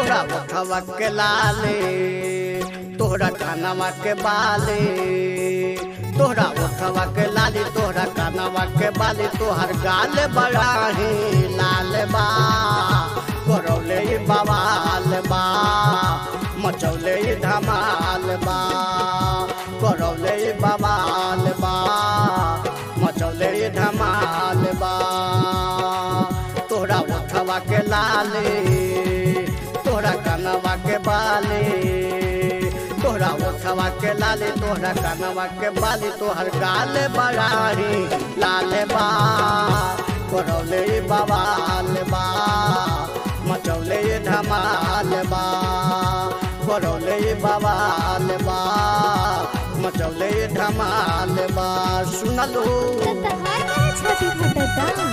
तोहरा उठवा के लाले तोहरा कानवा के बाले तोहरा उठवा के लाली तोहरा कानवा के बाली तोहर गाल बड़ा ही लाल बा करौले ई बवाल बा मचौले ई धमाल बा करौले ई बवाल बा मचौले ई धमाल बा तोहरा उठवा के लाले तोहरा कानवा के बाले तोहरा उठवा के लाले तोहरा कानवा के बाली तोहर गाल बड़ाही लाल बा करौले ई बवाल बा मचौले ई धमाल बा करौले ई बवाल बा मचौले ई धमाल बा सुनलू तहार काहे छाती फटता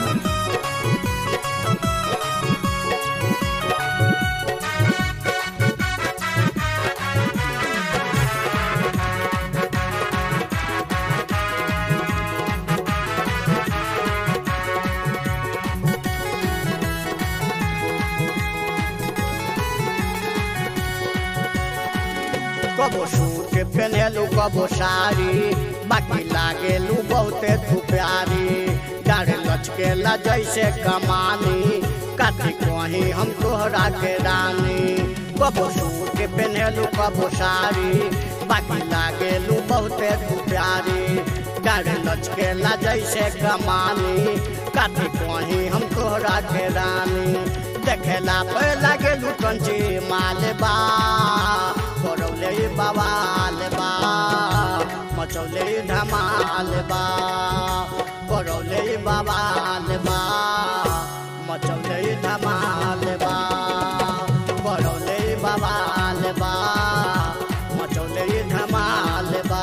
कबो सूट पहनेलू कबो साड़ी बाकी लागेलू बहुते तू प्यारी डाढ़ लचकेला जैसे कमानी काटी कहीं हम तोहरा के रानी कबो सूट पहनेलू कबो साड़ी बाकी लागेलू बहुते तू प्यारी डाढ़ लचकेला जैसे कमानी काटी कहीं हम तोहरा के रानी देखेला पे लागेलू कंची मालबा करौले बवाल बा मचौले धमाल बा करौले बवाल बा मचौले धमाल बा करौले बवाल बा मचौले धमाल बा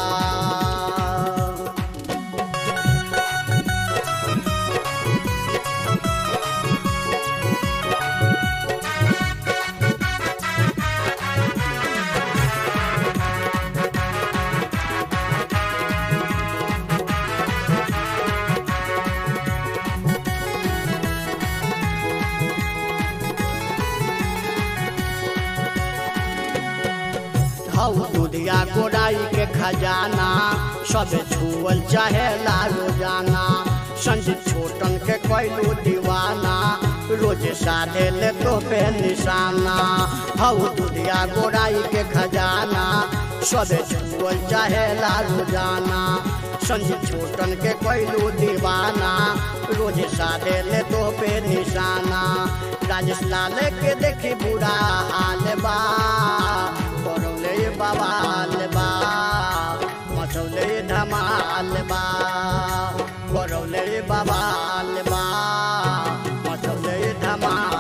हऊ दुधिया गोराई के खजाना सब छुअल चाहे रोजाना संजीत छोटन के कैलू दीवाना रोज साधे ले तो पे निशाना हऊ दुधिया गोराई के खजाना सब छुअल चाहे रोजाना संजीत छोटन के कैलू दीवाना रोज साधे ले तो पे निशाना राजेश लाल के देखी बुरा हाल बा करौले बवाल बा मचौले धमाल बा करौले बवाल बा मचौले धमाल